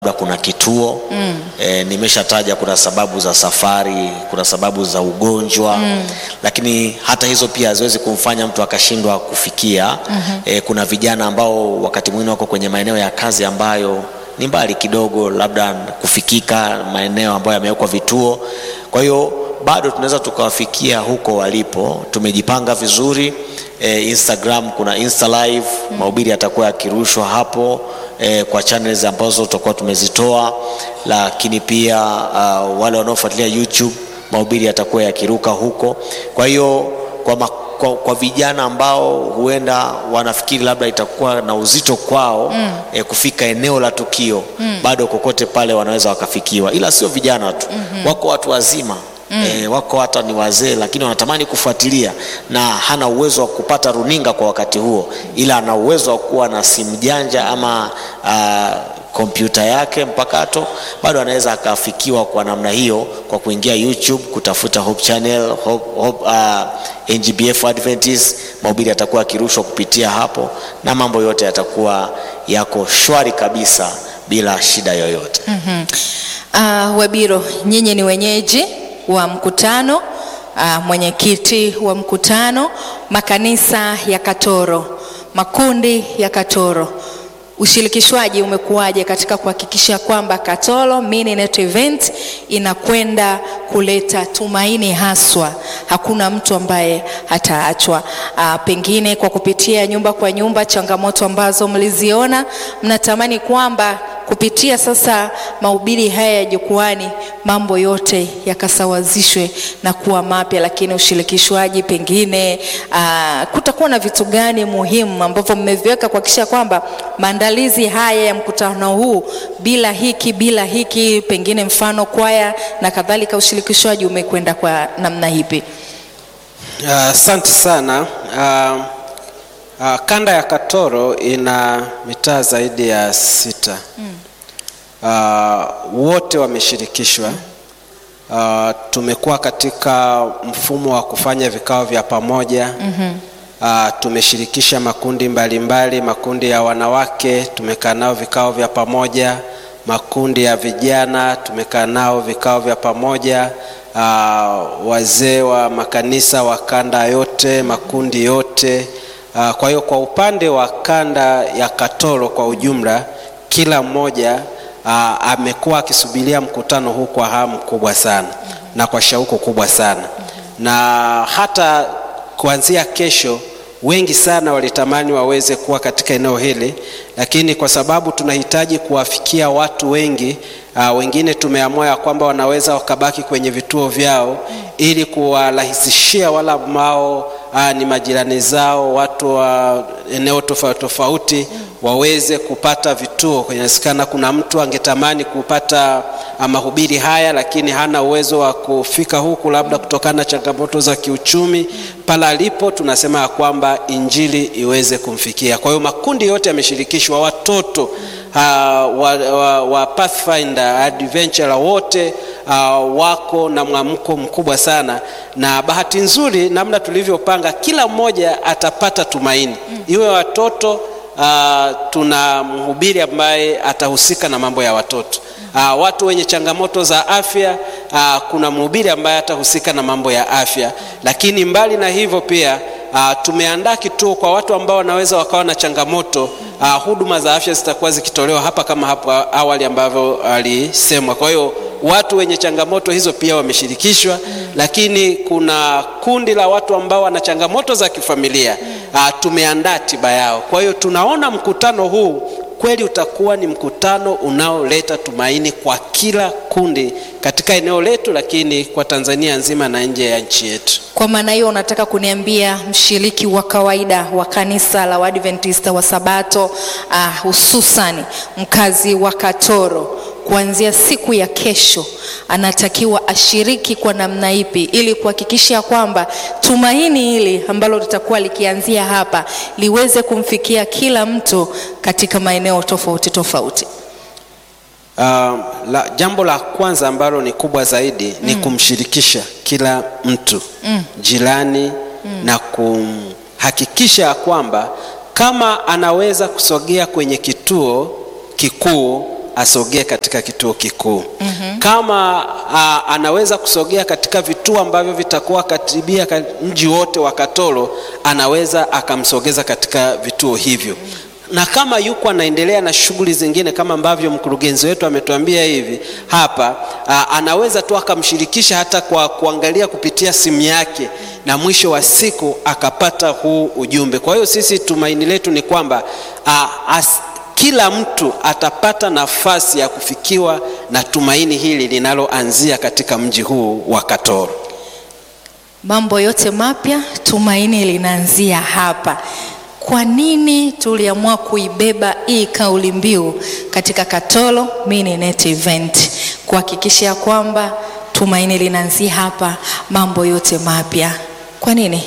labda kuna kituo mm. E, nimeshataja kuna sababu za safari, kuna sababu za ugonjwa mm. Lakini hata hizo pia haziwezi kumfanya mtu akashindwa kufikia mm-hmm. E, kuna vijana ambao wakati mwingine wako kwenye maeneo ya kazi ambayo ni mbali kidogo, labda kufikika maeneo ambayo yamewekwa vituo. Kwa hiyo bado tunaweza tukawafikia huko walipo. Tumejipanga vizuri. E, Instagram kuna Insta live mm. Mahubiri yatakuwa yakirushwa hapo e, kwa channels ambazo tutakuwa tumezitoa, lakini pia uh, wale wanaofuatilia YouTube mahubiri yatakuwa yakiruka huko. Kwa hiyo kwa, ma, kwa, kwa vijana ambao huenda wanafikiri labda itakuwa na uzito kwao mm. e, kufika eneo la tukio mm. bado kokote pale wanaweza wakafikiwa, ila sio vijana tu mm-hmm. wako watu wazima Mm. E, wako hata ni wazee lakini wanatamani kufuatilia na hana uwezo wa kupata runinga kwa wakati huo, ila ana uwezo wa kuwa na simu janja ama kompyuta yake mpakato, bado anaweza akafikiwa kwa namna hiyo kwa kuingia YouTube kutafuta Hope Channel, Hope, Hope, uh, NGBF Adventist. Mahubiri yatakuwa yakirushwa kupitia hapo na mambo yote yatakuwa yako shwari kabisa bila shida yoyote. mm-hmm. Uh, Wabiro, nyinyi ni wenyeji wa mkutano uh, mwenyekiti wa mkutano, makanisa ya Katoro, makundi ya Katoro, ushirikishwaji umekuwaje katika kuhakikisha kwamba Katoro Mini Net Event inakwenda kuleta tumaini haswa, hakuna mtu ambaye hataachwa. Uh, pengine kwa kupitia nyumba kwa nyumba, changamoto ambazo mliziona, mnatamani kwamba kupitia sasa mahubiri haya ya jukwani mambo yote yakasawazishwe na kuwa mapya. Lakini ushirikishwaji, pengine uh, kutakuwa na vitu gani muhimu ambavyo mmeviweka kuhakikisha kwamba maandalizi haya ya mkutano huu, bila hiki bila hiki, pengine mfano kwaya na kadhalika, ushirikishwaji umekwenda kwa namna hipi? Asante uh, sana uh, uh, kanda ya Katoro ina mitaa zaidi ya sita mm. Uh, wote wameshirikishwa uh, tumekuwa katika mfumo wa kufanya vikao vya pamoja mm-hmm. Uh, tumeshirikisha makundi mbalimbali mbali, makundi ya wanawake tumekaa nao vikao vya pamoja, makundi ya vijana tumekaa nao vikao vya pamoja, uh, wazee wa makanisa wa kanda yote, makundi yote uh, kwa hiyo kwa upande wa kanda ya Katoro kwa ujumla, kila mmoja uh, amekuwa akisubiria mkutano huu kwa hamu kubwa sana mm-hmm. na kwa shauku kubwa sana mm-hmm. na hata kuanzia kesho wengi sana walitamani waweze kuwa katika eneo hili, lakini kwa sababu tunahitaji kuwafikia watu wengi uh, wengine tumeamua ya kwamba wanaweza wakabaki kwenye vituo vyao ili kuwarahisishia wale ambao uh, ni majirani zao, watu wa eneo tofauti tofauti waweze kupata vituo. Inawezekana kuna mtu angetamani kupata mahubiri haya lakini hana uwezo wa kufika huku, labda kutokana na changamoto za kiuchumi. Pale alipo, tunasema ya kwamba injili iweze kumfikia. Kwa hiyo makundi yote yameshirikishwa, watoto uh, wa, wa, wa Pathfinder Adventure wote uh, wako na mwamko mkubwa sana, na bahati nzuri, namna tulivyopanga, kila mmoja atapata tumaini, iwe watoto Uh, tuna mhubiri ambaye atahusika na mambo ya watoto. Uh, watu wenye changamoto za afya uh, kuna mhubiri ambaye atahusika na mambo ya afya, lakini mbali na hivyo pia uh, tumeandaa kituo kwa watu ambao wanaweza wakawa na changamoto uh, huduma za afya zitakuwa zikitolewa hapa kama hapo awali ambavyo alisemwa. Kwa hiyo watu wenye changamoto hizo pia wameshirikishwa mm. Lakini kuna kundi la watu ambao wana changamoto za kifamilia mm. Uh, tumeandaa tiba yao. Kwa hiyo tunaona mkutano huu kweli utakuwa ni mkutano unaoleta tumaini kwa kila kundi katika eneo letu, lakini kwa Tanzania nzima na nje ya nchi yetu. Kwa maana hiyo, unataka kuniambia mshiriki wa kawaida wa kanisa la Waadventista wa Sabato uh, hususan mkazi wa Katoro kuanzia siku ya kesho anatakiwa ashiriki kwa namna ipi ili kuhakikisha kwamba tumaini hili ambalo litakuwa likianzia hapa liweze kumfikia kila mtu katika maeneo tofauti tofauti? Uh, la, jambo la kwanza ambalo ni kubwa zaidi mm. ni kumshirikisha kila mtu mm. jirani mm. na kumhakikisha kwamba kama anaweza kusogea kwenye kituo kikuu asogee katika kituo kikuu mm-hmm. kama a, anaweza kusogea katika vituo ambavyo vitakuwa karibia ka- mji wote wa Katoro anaweza akamsogeza katika vituo hivyo na kama yuko anaendelea na shughuli zingine kama ambavyo mkurugenzi wetu ametuambia hivi hapa a, anaweza tu akamshirikisha hata kwa kuangalia kupitia simu yake na mwisho wa siku akapata huu ujumbe kwa hiyo sisi tumaini letu ni kwamba a, as, kila mtu atapata nafasi ya kufikiwa na tumaini hili linaloanzia katika mji huu wa Katoro. Mambo yote mapya, tumaini linaanzia hapa. Kwa nini tuliamua kuibeba hii kauli mbiu katika Katoro Mini Net Event, kuhakikisha kwamba tumaini linaanzia hapa, mambo yote mapya? Kwa nini?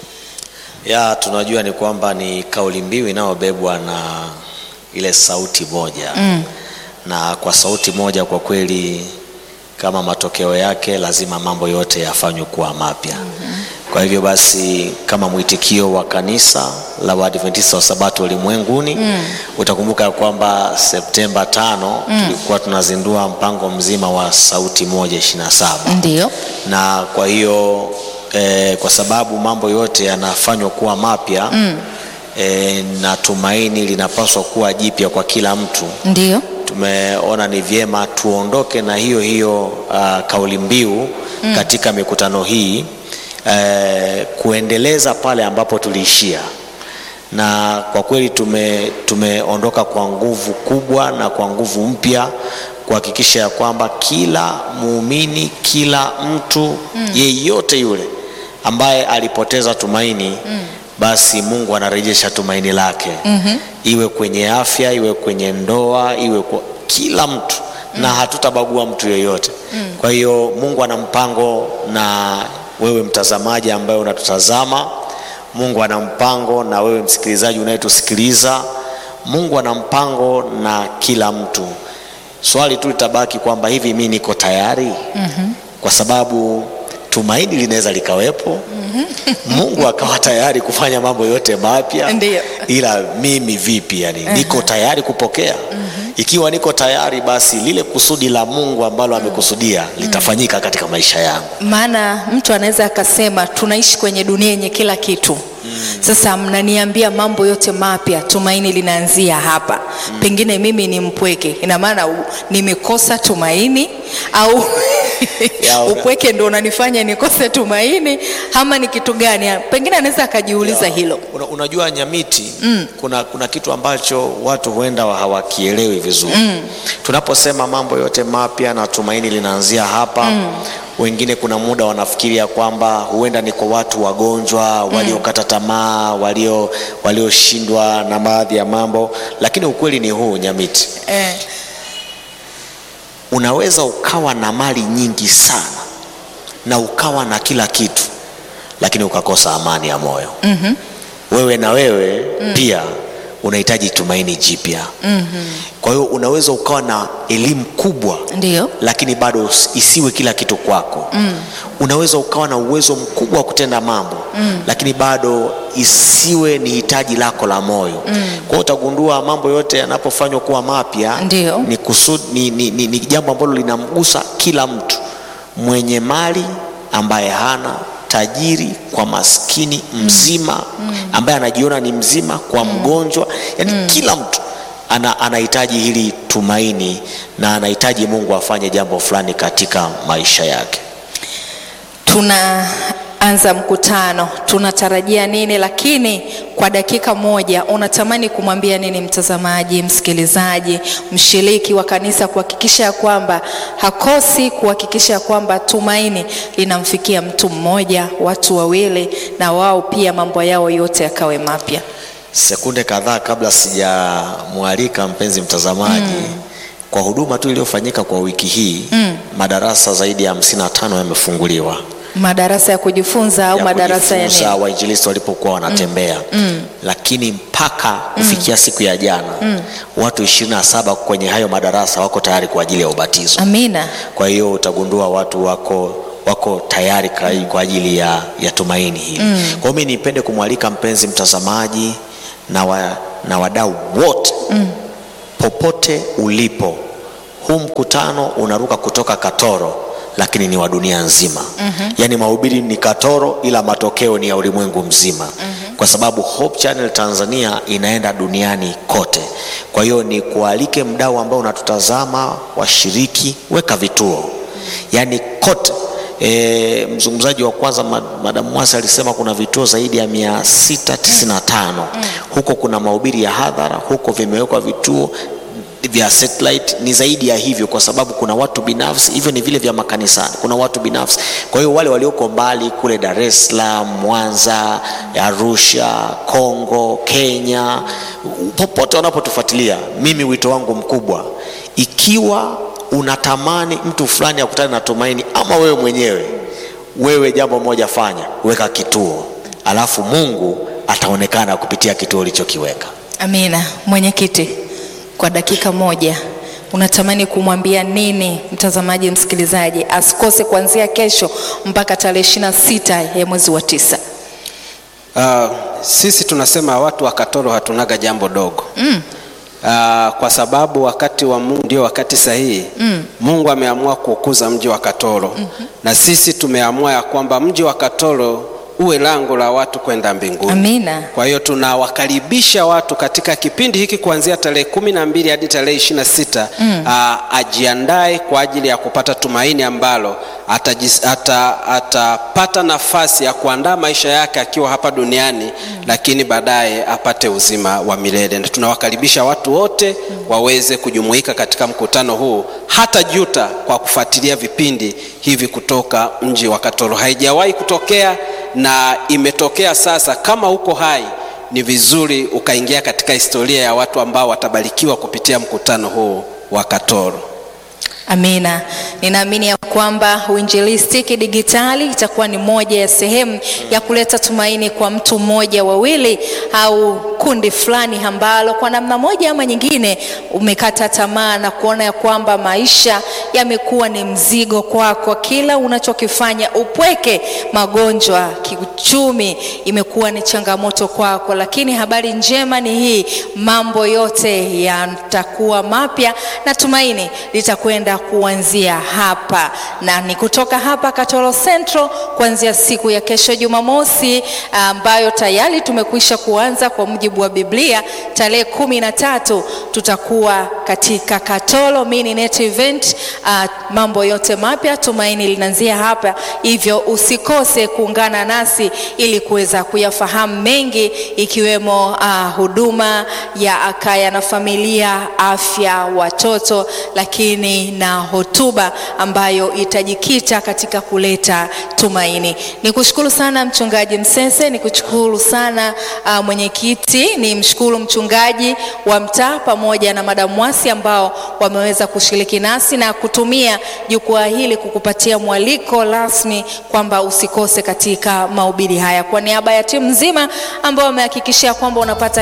ya tunajua ni kwamba ni kauli mbiu inayobebwa na ile sauti moja mm. na kwa sauti moja kwa kweli kama matokeo yake lazima mambo yote yafanywe kuwa mapya mm-hmm. kwa hivyo basi kama mwitikio wa kanisa la waadventista wa sabato ulimwenguni mm. utakumbuka kwamba septemba tano mm. tulikuwa tunazindua mpango mzima wa sauti moja ishirina saba Ndio. na kwa hiyo eh, kwa sababu mambo yote yanafanywa kuwa mapya mm. eh, na tumaini linapaswa kuwa jipya kwa kila mtu Ndio. tumeona ni vyema tuondoke na hiyo hiyo uh, kauli mbiu mm. katika mikutano hii eh, kuendeleza pale ambapo tuliishia na kwa kweli tume, tumeondoka kwa nguvu kubwa na kwa nguvu mpya kuhakikisha ya kwamba kila muumini kila mtu mm. yeyote yule ambaye alipoteza tumaini mm. basi mungu anarejesha tumaini lake mm-hmm. iwe kwenye afya iwe kwenye ndoa iwe kwa kila mtu mm. na hatutabagua mtu yeyote mm. kwa hiyo mungu ana mpango na wewe mtazamaji ambaye unatutazama mungu ana mpango na wewe msikilizaji unayetusikiliza mungu ana mpango na kila mtu swali tu litabaki kwamba hivi mi niko tayari mm-hmm. kwa sababu tumaini linaweza likawepo mm-hmm. mungu akawa tayari kufanya mambo yote mapya Ndiyo. ila mimi vipi yani uh-huh. niko tayari kupokea mm-hmm. ikiwa niko tayari basi lile kusudi la mungu ambalo amekusudia litafanyika katika maisha yangu maana mtu anaweza akasema tunaishi kwenye dunia yenye kila kitu mm. sasa mnaniambia mambo yote mapya tumaini linaanzia hapa mm. pengine mimi ni mpweke ina maana u- nimekosa tumaini au Ya, una- upweke ndo unanifanya nikose tumaini ama ni kitu gani pengine anaweza akajiuliza hilo Una, unajua nyamiti mm. kuna, kuna kitu ambacho watu huenda hawakielewi vizuri mm. tunaposema mambo yote mapya na tumaini linaanzia hapa mm. wengine kuna muda wanafikiria kwamba huenda ni kwa watu wagonjwa waliokata tamaa walio walioshindwa na baadhi ya mambo lakini ukweli ni huu nyamiti eh. unaweza ukawa na mali nyingi sana na ukawa na kila kitu lakini ukakosa amani ya moyo mm-hmm. wewe na wewe mm. pia unahitaji tumaini jipya mm-hmm. kwa hiyo unaweza ukawa na elimu kubwa ndio lakini bado usi- isiwe kila kitu kwako mm. unaweza ukawa na uwezo mkubwa wa kutenda mambo mm. lakini bado isiwe ni hitaji lako la moyo mm. kwa hiyo utagundua mambo yote yanapofanywa kuwa mapya Ndio. ni, kusud, ni, ni, ni, ni jambo ambalo linamgusa kila mtu mwenye mali ambaye hana tajiri kwa maskini mzima mm. ambaye anajiona ni mzima kwa mgonjwa yani mm. kila mtu ana, anahitaji hili tumaini na anahitaji mungu afanye jambo fulani katika maisha yake tunaanza mkutano tunatarajia nini lakini kwa dakika moja unatamani kumwambia nini mtazamaji msikilizaji mshiriki wa kanisa kuhakikisha ya kwamba hakosi kuhakikisha ya kwamba tumaini linamfikia mtu mmoja watu wawili na wao pia mambo yao yote yakawe mapya sekunde kadhaa kabla sijamwalika mpenzi mtazamaji mm. kwa huduma tu iliyofanyika kwa wiki hii mm. madarasa zaidi ya 55 yamefunguliwa madarasa ya kujifunza au ya madarasa ya kujifunza nini wainjilisti walipokuwa wanatembea mm. Mm. lakini mpaka kufikia siku ya jana mm. watu 27 kwenye hayo madarasa wako tayari kwa ajili ya ubatizo amina kwa hiyo utagundua watu wako wako tayari kwa- kwa ajili ya, ya tumaini hili mm. kwa hiyo mi nipende kumwalika mpenzi mtazamaji na, wa, na wadau wote mm. popote ulipo huu mkutano unaruka kutoka Katoro lakini ni wa dunia nzima mm-hmm. Yaani mahubiri ni Katoro ila matokeo ni ya ulimwengu mzima mm-hmm. Kwa sababu Hope Channel Tanzania inaenda duniani kote. Kwa hiyo ni kualike mdau ambao unatutazama, washiriki, weka vituo yaani kote. E, mzungumzaji wa kwanza Madam Mwasi alisema kuna vituo zaidi ya 695 mm. Huko kuna mahubiri ya hadhara, huko vimewekwa vituo vya satellite ni zaidi ya hivyo, kwa sababu kuna watu binafsi, hivyo ni vile vya makanisani, kuna watu binafsi. Kwa hiyo wale walioko mbali kule Dar es Salaam, Mwanza, Arusha, Kongo, Kenya, popote wanapotufuatilia, mimi wito wangu mkubwa, ikiwa unatamani mtu fulani akutane na tumaini, ama wewe mwenyewe, wewe jambo moja fanya, weka kituo, alafu Mungu ataonekana kupitia kituo ulichokiweka. Amina. Mwenyekiti, kwa dakika moja unatamani kumwambia nini mtazamaji, msikilizaji asikose kuanzia kesho mpaka tarehe ishirini na sita ya mwezi wa tisa? Uh, sisi tunasema watu wa Katoro hatunaga jambo dogo mm. Uh, kwa sababu wakati wa Mungu ndio wakati sahihi mm. Mungu ameamua kukuza mji wa Katoro mm-hmm. Na sisi tumeamua ya kwamba mji wa Katoro uwe lango la watu kwenda mbinguni. Amina. Kwa hiyo tunawakaribisha watu katika kipindi hiki kuanzia tarehe kumi na mbili hadi tarehe ishirini na sita mm. ajiandae kwa ajili ya kupata tumaini ambalo atajis, ata, atapata nafasi ya kuandaa maisha yake akiwa hapa duniani mm. lakini baadaye apate uzima wa milele. Na tunawakaribisha watu wote mm. waweze kujumuika katika mkutano huu, hata juta kwa kufuatilia vipindi hivi kutoka mji wa Katoro. Haijawahi kutokea na imetokea sasa. Kama uko hai, ni vizuri ukaingia katika historia ya watu ambao watabarikiwa kupitia mkutano huu wa Katoro. Amina. Ninaamini ya kwamba uinjilistiki digitali itakuwa ni moja ya sehemu ya kuleta tumaini kwa mtu mmoja, wawili au kundi fulani ambalo kwa namna moja ama nyingine umekata tamaa na kuona ya kwamba maisha yamekuwa ni mzigo kwako, kila unachokifanya upweke, magonjwa, kiuchumi imekuwa ni changamoto kwako, lakini habari njema ni hii, mambo yote yatakuwa mapya na tumaini litakwenda kuanzia hapa na ni kutoka hapa Katoro Central kuanzia siku ya kesho Jumamosi, ambayo tayari tumekwisha kuanza kwa mujibu wa Biblia. Tarehe kumi na tatu tutakuwa katika Katoro mini net event. Uh, mambo yote mapya, tumaini linaanzia hapa, hivyo usikose kuungana nasi ili kuweza kuyafahamu mengi ikiwemo uh, huduma ya Akaya na familia, afya, watoto, lakini na hotuba ambayo itajikita katika kuleta tumaini. Nikushukuru sana mchungaji Msese, nikushukuru sana uh, mwenyekiti, ni mshukuru mchungaji wa mtaa pamoja na Madam Mwasi ambao wameweza kushiriki nasi na kutumia jukwaa hili kukupatia mwaliko rasmi kwamba usikose katika mahubiri haya. Kwa niaba ya timu nzima ambao wamehakikishia kwamba unapata